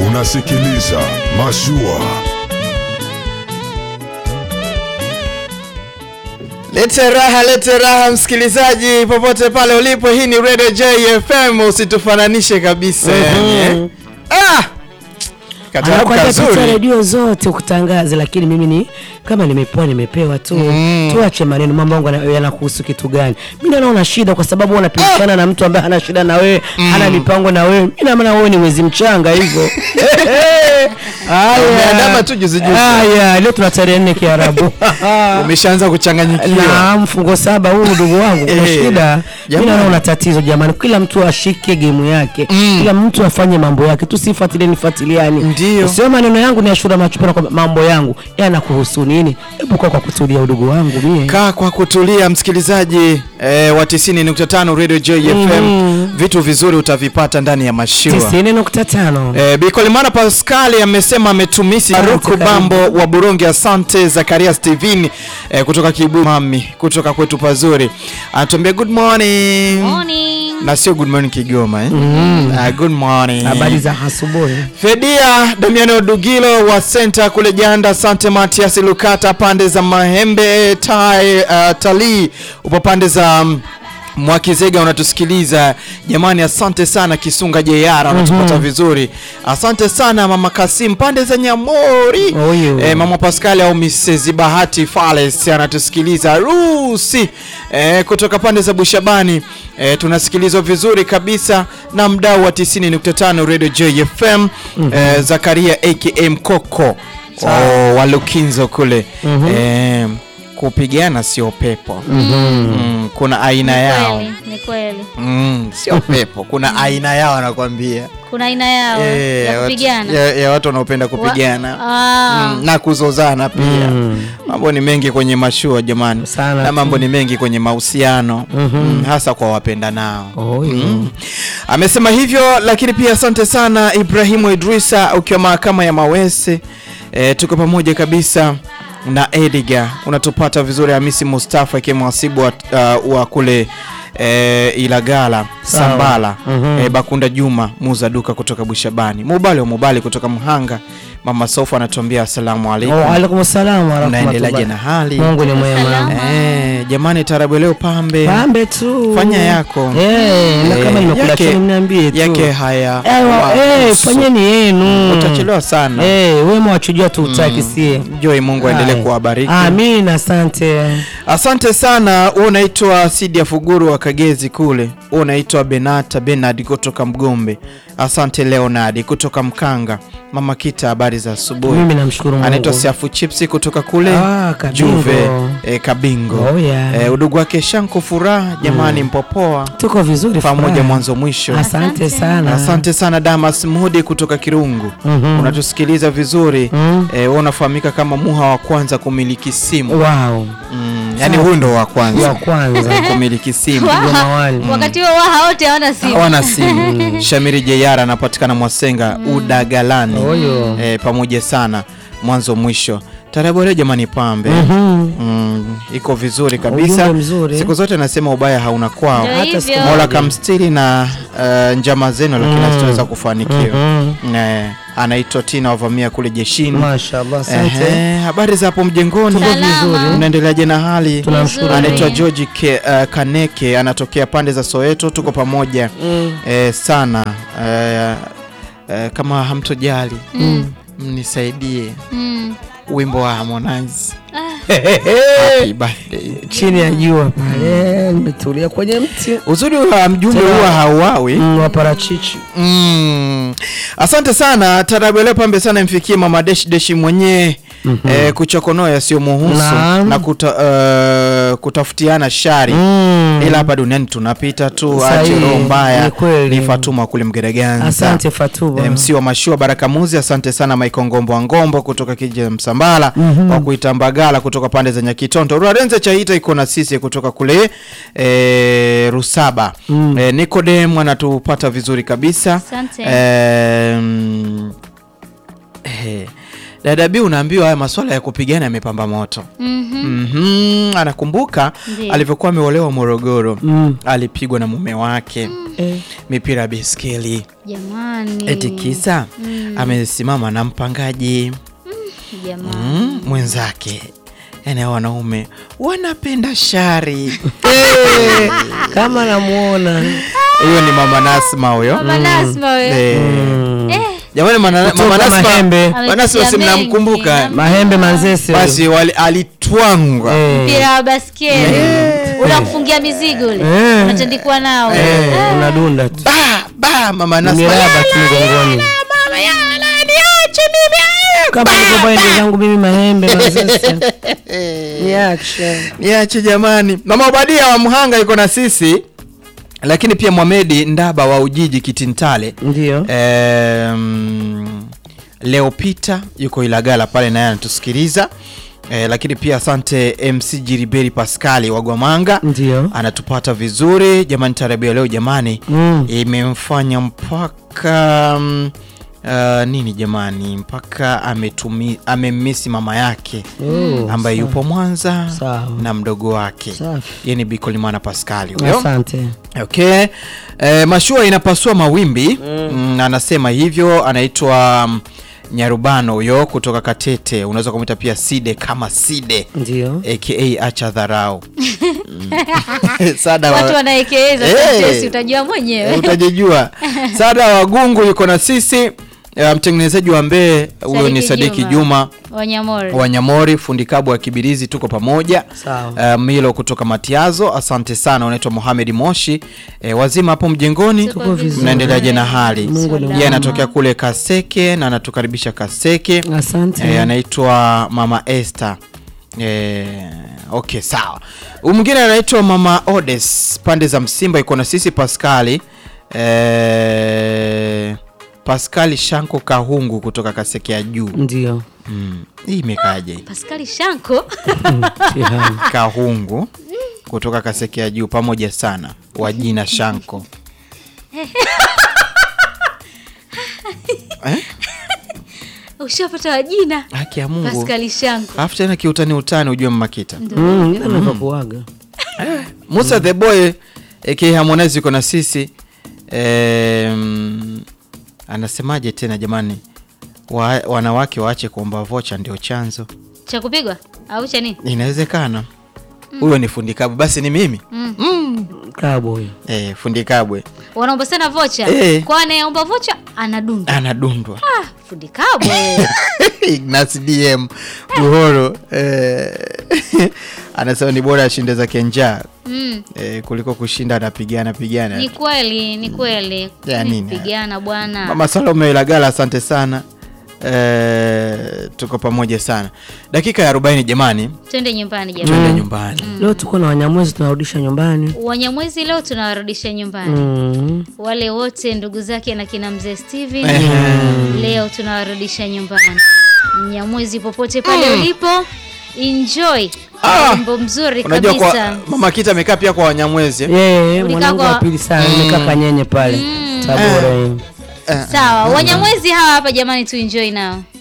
Unasikiliza Mashua. Lete raha, lete raha msikilizaji popote pale ulipo. Hii ni Radio JFM, usitufananishe kabisa. yani. Ah! Katabu Anakwambia pita kazuri. redio zote ukutangaze, lakini mimi ni kama nimepewa nimepewa tu. Mm. Tuache maneno, mambo yangu yana- yanakuhusu kitu gani? Mimi naona shida kwa sababu wewe unapishana na mtu ambaye hana shida na wewe, hana mipango na wewe. Mimi naona wewe ni mwezi mchanga hivyo. Haya. Umeandama tu juzi juzi. Haya, leo tuna tarehe nne Kiarabu. Umeshaanza kuchanganyikiwa. na mfungo saba huu ndugu wangu kuna Eh, shida mimi jamani. naona una tatizo jamani kila mtu ashike gemu yake Mm. kila mtu afanye mambo yake tusifuatilieni fuatiliani Ndio. sio maneno yangu ni ashura machupana kwa mambo yangu yanakuhusu nini hebu kwa kwa kutulia udugu wangu mie Kaa kwa kutulia msikilizaji eh, wa 90.5 Radio JFM. Mhm. Vitu vizuri utavipata ndani ya mashua. tisini nukta tano Eh, Bikolimana Pascali amesema ametumisi Faruku karibu. Bambo wa Burundi. Asante Zakaria Steven eh, kutoka Kibu mami kutoka kwetu pazuri, anatuambia good morning, Morning. na sio good morning Kigoma eh? Ah, good morning. habari za asubuhi Fedia Damiano Dugilo wa Center kule Janda, Sante Matias Lukata pande za Mahembe tai, uh, talii upo pande za um, Mwakizega unatusikiliza jamani, asante sana Kisunga Jeyara unatupata vizuri, asante sana mama Kasim pande za Nyamori. Oyo. Eh, mama Pascal au Mrs Bahati Fales anatusikiliza Rusi eh, kutoka pande za Bushabani eh, tunasikilizwa vizuri kabisa na mdau wa 90.5 Radio JFM eh, Zakaria aka Mkoko oh, wa Lukinzo kule eh, kupigana sio pepo mm, kuna aina yao Kweli, ni kweli. mm, sio pepo kuna aina yao anakwambia Kuna aina yao Eh, ya watu- kupigana. ya, ya watu wanaopenda kupigana Ah. Mm, na kuzozana pia mambo ni mengi kwenye mashua jamani Sana na tu. mambo ni mengi kwenye mahusiano mm, hasa kwa wapenda nao Oyo. Mm. amesema hivyo lakini pia asante sana Ibrahimu Idrisa ukiwa mahakama ya Mawese e, tuko pamoja kabisa na Edgar unatupata vizuri Hamisi Mustafa ikiwa mhasibu wa, uh, wa kule e, Ilagala Sawa. Sambala Mhm. e, Bakunda Juma muuza duka kutoka Bushabani Mubali wa Mubali kutoka Mhanga Mama Sofa anatuambia asalamu alaikum Waalaikum salam wa unaendeleaje na rahmatullahi. hali Mungu ni mwema Salama. e, jamani tarabu leo pambe pambe tu Fanya yako. eh na Eh, kama nimekula yake- chini mniambie tu yake haya Ewa, wa- eh, usu. fanyeni yenu utachelewa sana Eh, wema wachujua tu utaki sie Joy, Mungu aendelee Haya. kuwabariki. Amina, asante. Asante sana. Wewe unaitwa Sidi ya Fuguru wa Kagezi kule. Wewe unaitwa Benata Benard kutoka Mgombe. Asante Leonard kutoka Mkanga. Mama Kita, habari za asubuhi. Mimi namshukuru Mungu. Anaitwa Siafu Chipsi kutoka kule Ah, Kabingo. Juve e, Kabingo. Oh, yeah. e, udugu wake Shanko Furaha, jamani mpopoa Tuko vizuri pamoja furaha. mwanzo mwisho. Asante sana. Asante sana Damas Mudi kutoka Kirungu. Mhm. Unatusikiliza vizuri. Mm. Eh, wewe unafahamika kama muha wa kwanza kumiliki simu. Wow. Mm, yani huyu ndo wa Wa kwanza kwanza. kumiliki simu. Juma wali. Wakati huo waha wote hawana simu. Hawana simu. Shamiri Jeyara anapatikana Mwasenga Udagalani. Oyo. Eh, pamoja sana mwanzo mwisho. Tarabu leo jamani pambe. Mhm. Mm, iko vizuri kabisa. Ujumbe mzuri. Siku zote nasema ubaya hauna kwao. Ndio Hata hivyo. siku Mola kamstiri na uh, njama zenu lakini Mm. hazitaweza kufanikiwa. Mhm. Eh, anaitwa Tina wavamia kule jeshini. Mashallah, asante. Ehe, habari za hapo mjengoni? Tuko Salama. vizuri. Unaendeleaje na hali? Tunamshukuru. Anaitwa George Ke, uh, Kaneke anatokea pande za Soweto, tuko pamoja Mm. eh, sana eh, eh, kama hamtojali mnisaidie Mm. wimbo wa Harmonize Ah, Happy birthday. Chini ya jua pale nimetulia kwenye mti Uzuri wa mjumbe Tena- huwa hauawi. mm, wa parachichi. Mm. Asante sana tarabu leo pambe sana imfikie mama deshi deshi mwenyewe eh, kuchokonoa yasiyomuhusu Naam. na kuta, eh, kutafutiana shari Mm. ila hapa duniani tunapita tu, Sahihi, ache roho mbaya. ni kweli. Ni Fatuma kule Mgereganza. Asante Fatuma. MC wa mashua Baraka Muzi, asante sana Maiko Ngombo wa Ngombo kutoka kijiji cha Msambala wa kuita Mbagala kutoka pande za Nyakitonto. Ruarenze Chaita iko na sisi kutoka kule e, Rusaba. Mm. E, Nikodem anatupata vizuri kabisa. Asante. E, mm, eh, Dada B unaambiwa haya masuala ya kupigana yamepamba moto. Mhm. Mhm, anakumbuka Ndiyo. alivyokuwa ameolewa Morogoro. Mm. Alipigwa na mume wake Eh. mipira ya baiskeli Jamani. eti kisa Mm. amesimama na mpangaji Jamaa. mm, mwenzake yaani hao wanaume wanapenda shari Eh, kama namuona huyo ni mama Nasma huyo Mama Nasma wewe. Eh, Eh, jamani mana- Kutoka mama Nasma Mahembe. mama Nasma si Ametia mnamkumbuka mengi. mahembe manzese basi wali- alitwangwa Eh. mpira wa baskeli unakufungia mizigo ule Eh. unatandikwa nao Eh, unadunda tu ba ba mama Nasma miraba tu mgongoni kama nikopa ende zangu mimi mahembe manzese niache niache jamani mama Obadia wa Mhanga yuko na sisi lakini pia Mwamedi Ndaba wa Ujiji Kitintale ndio Em, Leo Peter yuko Ilagala pale naye anatusikiliza e, lakini pia asante MC Jiriberi Pascali wa Gwamanga ndio anatupata vizuri jamani. Tarabu ya leo jamani Mm. imemfanya mpaka mm, uh, nini jamani, mpaka ametumi amemmisi mama yake Oh, ambaye yupo Mwanza Sawa. na mdogo wake Safi. yeye ni Bikolimana Pascali huyo. asante Okay. E, mashua inapasua mawimbi mm. anasema hivyo, anaitwa mm, Nyarubano huyo kutoka Katete, unaweza kumwita pia Side kama Side ndio aka acha dharau Mm. Sada watu wa, wanaekeza Eh. sentesi utajua mwenyewe utajijua. Sada Wagungu yuko na sisi, e, mtengenezaji wa mbee huyo ni Sadiki Sadiki Juma. Juma wanyamori Wanyamori, fundi kabu wa Kibirizi, tuko pamoja. Sawa. Uh, Milo kutoka Matiazo, asante sana. Unaitwa Mohamed Moshi. E, wazima hapo mjengoni, Tuko vizuri. mnaendeleaje na hali? Mungu ni Yeye anatokea kule Kaseke na anatukaribisha Kaseke. asante E, anaitwa Mama Esther. E, okay sawa. Huyu mwingine anaitwa Mama Odes pande za Msimba, iko na sisi Paskali. E, Paskali Shanko Kahungu kutoka Kaseke ya juu. ndio Mm. Hii imekaje? hii? paskali shanko Mtihani. Kahungu kutoka Kasekea juu pamoja sana wa jina Shanko. eh? ushapata wajina Haki ya Mungu. paskali shanko Alafu tena kiutani utani ujue mmakita. Mm, ila navyokuaga. Musa the boy aka Harmonize yuko na sisi. Em, anasemaje tena jamani? Wa, wanawake waache kuomba vocha ndio chanzo. cha kupigwa au cha nini Inawezekana. Huyo ni fundi kabwe, basi ni mimi. Kabo huyo. Eh, fundi kabwe wanaomba sana vocha Eh. kwa anayeomba vocha anadunda anadundwa. ah, fundi kabwe Ignas DM Buhoro eh, anasema ni bora ashinde zake njaa mm. eh, kuliko kushinda anapigana pigana. ni kweli ni kweli Ya Ni nini? pigana bwana Mama Salome Ilagala, asante sana eh, tuko pamoja sana. Dakika ya 40 jamani, twende nyumbani jamani twende nyumbani. Leo tuko na wanyamwezi tunarudisha nyumbani. wanyamwezi leo tunawarudisha nyumbani Mm. wale wote ndugu zake na kina mzee Steven Ehe. leo tunawarudisha nyumbani mnyamwezi popote pale ulipo enjoy Ah! wimbo mzuri Unajua kwa kabisa Mama Kita amekaa pia kwa Wanyamwezi eh? Yeye Ulikaa mwanangu kwa- wa pili sana nimekaa kanyenye pale Tabora. hii. Eh, sawa wanyamwezi hawa hapa jamani tu enjoy nao